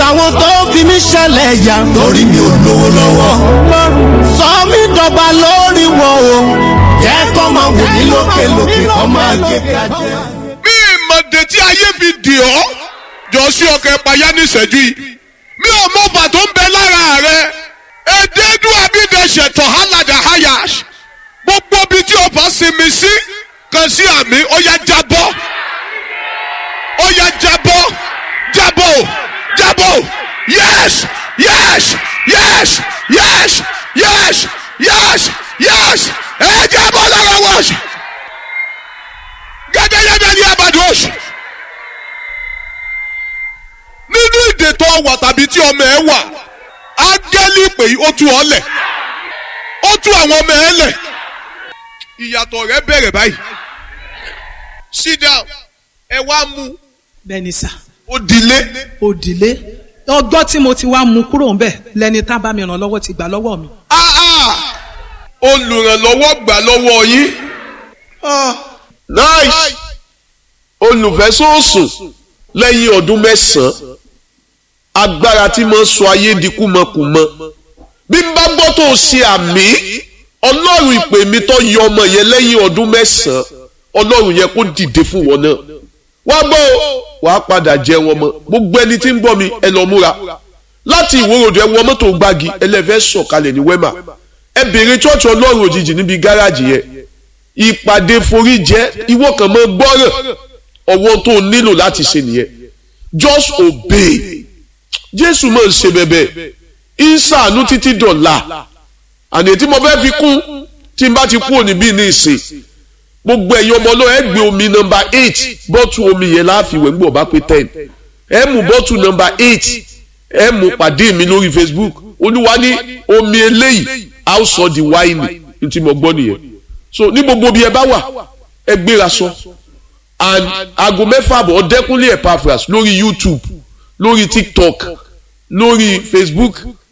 àwọn tó fi mí ṣẹlẹ̀ yà lórí mi ò lówó lọ́wọ́ sọ mí dọ̀gba lórí wọn o jẹ́ kó máa wò mí lókè lókè kó máa gé kájẹ́. bí ìmọ̀dé tí ayé fi dì ọ́ jọ sí ọkọ̀ ẹ̀páyà ní ìṣẹ́jú yìí mi ò mọ ọba tó ń bẹ lára rẹ èdèdú abídẹ̀ṣẹ̀ tọ̀hálàdà hayash gbogbo ibi tí ọba sinmi sí kan sí àmì ó yá jábọ́ ó yá jábọ́ jábọ́ jábọ́ yes yes yes yes yes yes yes ẹ jábọ́ lára wọ́ọ̀ṣì gẹ́gẹ́gẹ́gẹ́ ní abadosh nínú ìdè tó wà tàbí tí ọmọ ẹ wà ángẹ́lì pé ó tú ọ lẹ̀ ó tú àwọn ọmọ ẹ lẹ̀ ìyàtọ̀ rẹ bẹ̀rẹ̀ báyìí sit down ẹ wá mú bẹ́ẹ̀ni sà ó dilé òdìlé ọgbọ́n tí mo ti wá mú kúrò ńbẹ̀ lẹni tá bá mi ràn lọ́wọ́ ti gbà lọ́wọ́ mi. ah ah olùrànlọ́wọ́ gbà lọ́wọ́ yín ah nice olùfẹ́sọ̀sùn lẹ́yìn ọdún mẹ́sàn-án agbára tí mo sọ ayé di kúmọkùmọ bí n bá gbọ́ tó o ṣe àmì ọlọ́run ìpè mi tó yọ ọmọ yẹn lẹ́yìn ọdún mẹ́sàn-án ọlọ́run yẹn kó dìde fún wọn náà wá gbọ́ o wàá padà jẹ wọn mọ gbogbo ẹni tí ń gbọ́ mi ẹ lọ múra láti ìwòròdù ẹ wọ mọ́tò gbági ẹlẹ́fẹ́ sọ̀kalẹ̀ ní wẹ́mà ẹ bèrè chọ́ọ̀chì ọlọ́run òjijì níbi gáràjì yẹn ìpàdé forí jẹ́ ìwọ kan mọ́ gbọ́rọ̀ ọwọ́ tó o nílò láti ṣe nìyẹn just obey jésù máa ń ṣe bẹ̀bẹ̀ ìsàánú títí dọ̀la àní tí mo fẹ́ fi kún tí n bá ti kú òní bíi ní ìsìn gbogbo ẹ̀yin ọmọ náà ẹ gbé omi nọmba eight bọ́tù omi yẹn láàfin gbọ́ bá pé ten ẹ mú bọ́tù nọmba eight ẹ mú pàdé mi lórí facebook olúwa ní omi eléyìí a ó sọ di wáìnì ní tí mo gbọ́ nìyẹn so ní gbogbo bí ẹ bá wà ẹ gbéra sọ and aago mẹ́fà àbọ̀ ọ̀dẹ́kúnlé epaphras lórí youtube lórí tiktok lórí facebook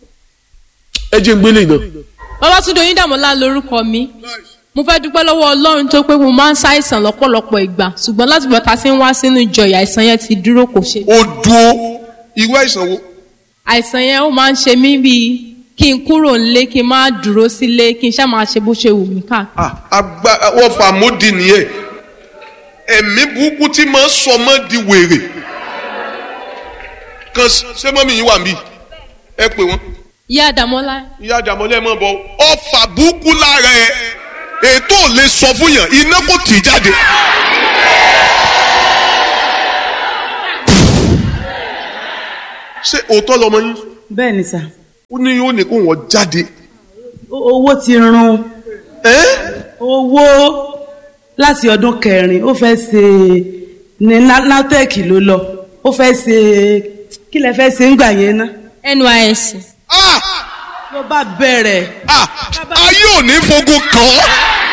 ẹ jẹ́ ń gbélé náà. Babátúndé Oyíndàmọ́lá lorúkọ mi mo fẹ́ dúpẹ́ lọ́wọ́ Ọlọ́run tó pé mo máa ń ṣàìsàn lọ́pọ̀lọpọ̀ ìgbà ṣùgbọ́n láti bọ̀tà sí ń wá sínú ìjọ ìyá àìsàn yẹn ti dúró kò ṣe. ó dúró irú àìsàn wo. àìsàn yẹn ó máa ń ṣe mí bíi kí n kúrò nílé kí n má dúró sílé kí n ṣáà máa ṣe bó ṣe wù mí ká. àgbà wọ́n fà módì nìyẹn ẹ̀mí burúkú tí máa ń sọ mọ́ di wèrè kan ṣé mọ́mí yín wà ń bí ẹ pè wọ́n ìyá Àdàmọ́lá ìyá àdàmọ́lẹ́ mọ́ bọ́ ọfà burúkú lára ẹ ètò ò lè sọ fún yàn iná kò tì í jáde. ṣé òótọ́ lọmọ yín bẹ́ẹ̀ni sà ó ní yóò ní kó wọ́n jáde. owó ti run ẹ́ owó láti ọdún kẹrin ó fẹ́ ṣe ní natec ló lọ ó fẹ́ ṣe kí lẹ fẹ́ ṣe ń gbà yẹn ná NYSC ah ló bá bẹ̀rẹ̀ ah ayé ò ní fogun kàn ọ́.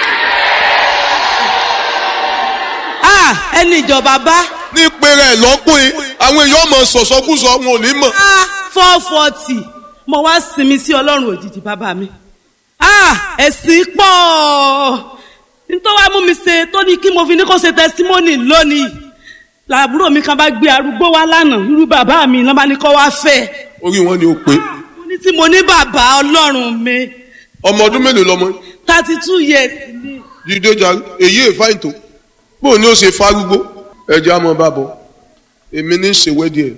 ah ẹni ìjọba bá ní pèrè lọ́kùnrin àwọn èèyàn mọ̀ sọ̀sọ́kùsọ wọn ò ní mọ̀. ah four forty mo wá sinmi sí ọlọ́run òjijì bàbá mi ah ẹ̀sìn pọ̀ nítorí wàá mú mi ṣe tó ní kí mo fi ní kó ṣe testimony lónìí làbúrò mi kan bá gbé arúgbó wá lánàá irú bàbá mi náà bá ní kó wá fẹ́ orí wọn ni ó pé mo ní tí mo ní bàbá ọlọ́run mi ọmọ ọdún mélòó lọmọ yín? thirty two years ni dídé jà èyí èfáìn tó bóun ni ó ṣe fárúgbó ẹjẹ àmọ́ bá bọ èmi ní í ṣe wẹ́dí ẹ̀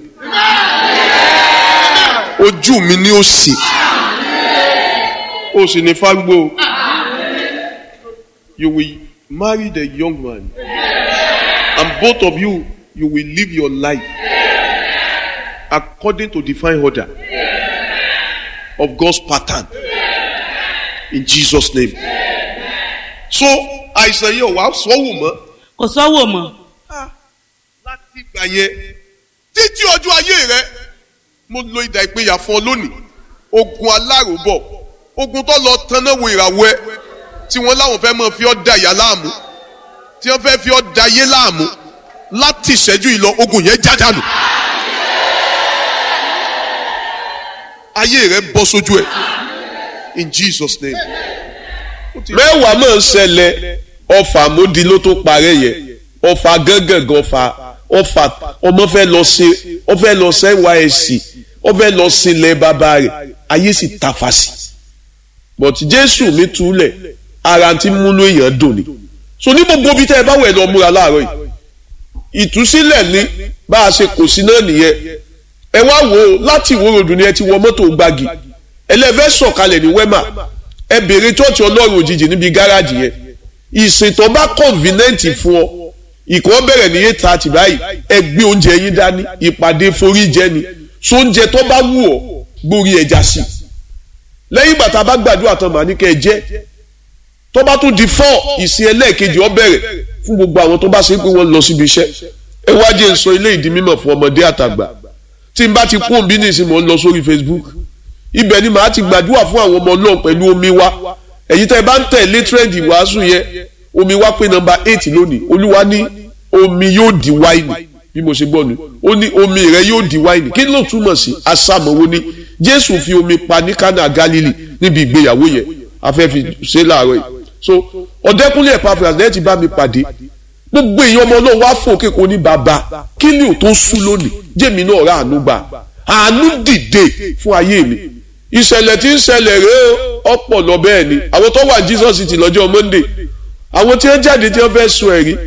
ojú mi ni ó sì ó sì ní fárúgbó you will marry the young man and both of you you will live your life according to divine order of God's pattern in Jesus name so àìsàn yìí ò wá sọ́wọ́ mọ́ kò sọ́wọ́ mọ́ láti ìgbà yẹn títí ọjọ́ ayé rẹ mo lo ìdà ìpínyà fún ọ lónìí ogun aláròbọ̀ ogun tó lọ tanná wo ìràwọ̀ ẹ tí wọ́n láwọn fẹ́ máa fi ọ́ da ìyá láàmú tí wọ́n fẹ́ fi ọ́ da ayé láàmú láti ìṣẹ́jú ìlọ ogun yẹn jádànù ayé rẹ bọ́ sójú ẹ in Jesus name. mẹ́wàá máa ń ṣẹlẹ̀ ọfà mọ́di ló tó parẹ́ yẹn ọfà gángan ọfà ọfà ọmọ fẹ́ lọ ṣe ọ fẹ́ lọ ṣe nysc ó fẹ́ lọ sílẹ̀ bàbá rẹ̀ ayé sì tafa sí but jésù mi túlẹ̀ ara ti múnú èèyàn dùn ni so ní gbogbo ibi tẹ́ ẹ bá wẹ̀ lọ múra láàárọ̀ yìí ìtúsílẹ̀ ní bá a ṣe kò sí náà nìyẹn ẹ wá wò ó láti ìwó ròdù ni ẹ ti wọ mọ́tò gbági ẹlẹ́fẹ́ sọ̀kalẹ̀ ní wẹ́mà ẹ béèrè chọ́ọ̀chì ọlọ́run òjijì níbi gáràjì yẹn ìsìntàn bá kọ̀ǹfìnẹ́ǹtì fún ọ ìkọ́ bẹ̀rẹ̀ ní eight thirty báyìí ẹ gbé oúnjẹ yín dání ìpàdé forí jẹ ni so oúnjẹ tó bá wù ọ́ gbórí ẹja sí i lẹ́yìn ìgbà tá a bá gbàdúrà tán màá ní kẹ́ ẹ jẹ́ tó bá tún di four ìsìn ẹlẹ́ẹ̀kejì ó bẹ̀rẹ̀ fún gbogbo àwọn tó bá ṣe pé wọ́n lọ síbi iṣẹ́ ẹ wá jẹ́ n sọ ilé ìdí mímọ̀ fún ọmọdé àtàgbà tí n bá ti kún òbí ní ìsìn mò ń lọ sórí Facebook ibẹ̀ ni màá ti gbàdúrà fún àwọn ọmọ ọlọ́run pẹ̀lú omi wa èyí tẹ́ ẹ bá ń tẹ̀lé tírẹ́ǹdì wàásù yẹn omi wa pé nọ́mbà eight lónìí olúwa ní omi yóò di wáìnì bí mo ṣe gbọ́ ni ó ní omi rẹ yóò di wáìnì kí ló túmọ̀ sí asámọ̀wó ni jésù fi omi pa ní kánà galili níbi ìgbéyàwó yẹn afẹ́fi ṣe láàárọ̀ yìí so ọ̀dẹ́kúnlé ẹ̀pàfẹ́ àti ẹ̀ ti bá mi pàdé gbogbo èèyàn ọmọ náà wá fò kéko ní bàbá kí ni ò tó sú lónìí jẹ́mi náà rà àánú gbà àánú dìde fún ayé mi ìṣẹ̀lẹ̀ tí ń ṣẹlẹ̀ rèé ọ̀pọ̀ lọ bẹ́ẹ̀ ni àwọn tó wà Jesus ti lọ́jọ́ Monday àwọn tí wọ́n jáde tí wọ́n fẹ́ sun ẹ̀rí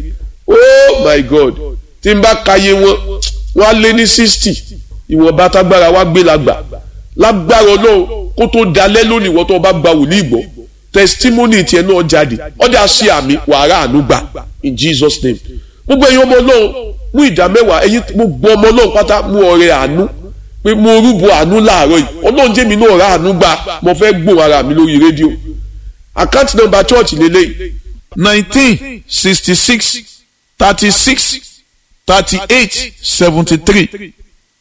oh my God tí n bá kàyé wọn wọ́n á lé ní sixty ìwọ̀nba tágbára wá gbé lágbà lágbára Ọlọ́run kó tó dalẹ́ lónìí wọ́n tó bá gba wòlíì gbọ́ testimony tiẹ̀ náà jáde ọjà sí àmì wàrà àánú gbà in Jesus name gbogbo ẹ̀yin ọmọ Ọlọ́run mú ìdá mẹ́wàá ẹ̀yin gbogbo ọmọ Ọlọ́run pátá mú ọrẹ àánú pé mo rúbọ àánú láàárọ̀ yìí Ọlọ́run jẹ́mi náà rà àánú gbà mo fẹ́ gbóhùn ara mi lórí rédíò àkáǹtì nọ́mbà church lélẹ́yìí nineteen sixty six thirty six thirty eight seventy three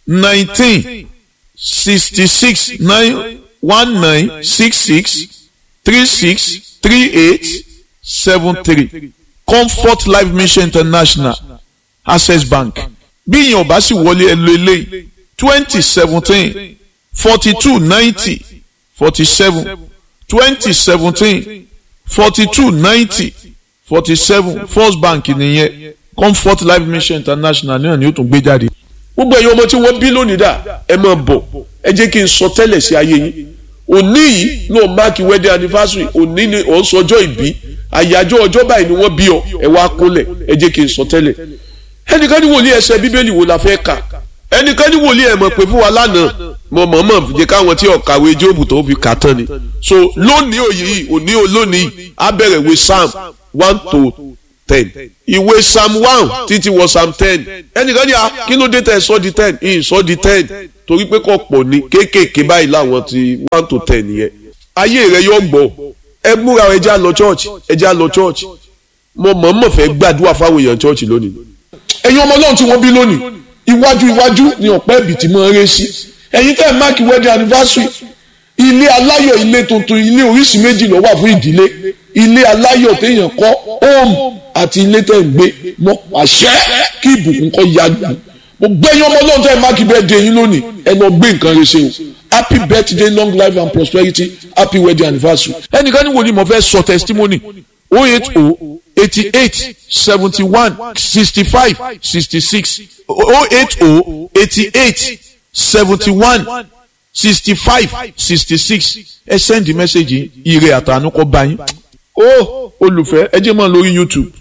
nineteen sixty six nine one nine six six three six three eight seven three comfort life mission international access bank bí ìyẹn ò bá sì wọlé ẹ lo eléyìí twenty seventeen forty two ninety forty seven twenty seventeen forty two ninety forty seven first bank nìyẹn comfort life mission international náà ni ó tún gbé jáde. gbogbo ẹ̀yin ọmọ tí wọ́n bí lónìí dà ẹ máa bọ̀ ẹ jẹ́ kí n sọ tẹ́lẹ̀ sí ayé yín òní yìí ló máàkì wedding anniversary òní ni ò ń sọjọ́ ìbí àyájọ́ ọjọ́ báyìí ni wọ́n bí ọ ẹ wá kólẹ̀ ẹ jẹ́ kí n sọ tẹ́lẹ̀ ẹnìkan ní wòlíì ẹsẹ̀ bíbélì wo la fẹ́ kà ẹnìkan ní wòlíì ẹ̀ mọ̀ pé fún wa lánàá mo mọ̀ mọ̀ jẹ́ káwọn tí ọ̀kàwé jóòbù tó fi kà tán ni so lónìí òye yìí òní olónìí á bẹ̀rẹ̀ ìwé psalm one to ten ìwé psalm one títí wọ psalm ten ẹnìkan ní a kí ló dé tẹ sọ di ten ìyìn sọ di ten torí pé kò pọ̀ ní kéékèèké báyìí láwọn ti one to ten yẹn ayé rẹ yóò gbọ́ ẹ múra ẹ já lọ church ẹ já lọ church mo mọ̀ mọ̀ fẹ́ gbàdúrà fáwọn èèyàn church lónìí ẹ̀yin ọmọ ọlọ́run tí wọ́n bí lónìí iwájú iwájú ni ọ̀pẹ́ ẹ̀bì tí mo ń ré sí ẹ̀yin tẹ́ ẹ̀ máàkì wedding anniversary ilé aláyọ̀ ilé tuntun ilé oríṣi méjì ló wà fún ìdílé ilé aláyọ̀ téèyàn kọ́ home àti ilé tẹ́ ń gbé mọ́ àṣẹ kí ìbùkún kọ́ ya gbà mo gbẹ́yìn ọmọ ọlọ́run tẹ́ ẹ̀ máàkì birthday yín lónìí ẹ lọ gbé nǹkan rẹ ṣe o happy birthday long life and prosperity happy wedding anniversary. ẹnìkan ní wo ni mo fẹ́ sọ testimony o eight o eighty eight seventy one sixty five sixty six o eight o eighty eight seventy one sixty five sixty six ẹ send message ire àtànú kọ bá yín. ó olùfẹ́ ẹ jẹ́ mọ́ lórí youtube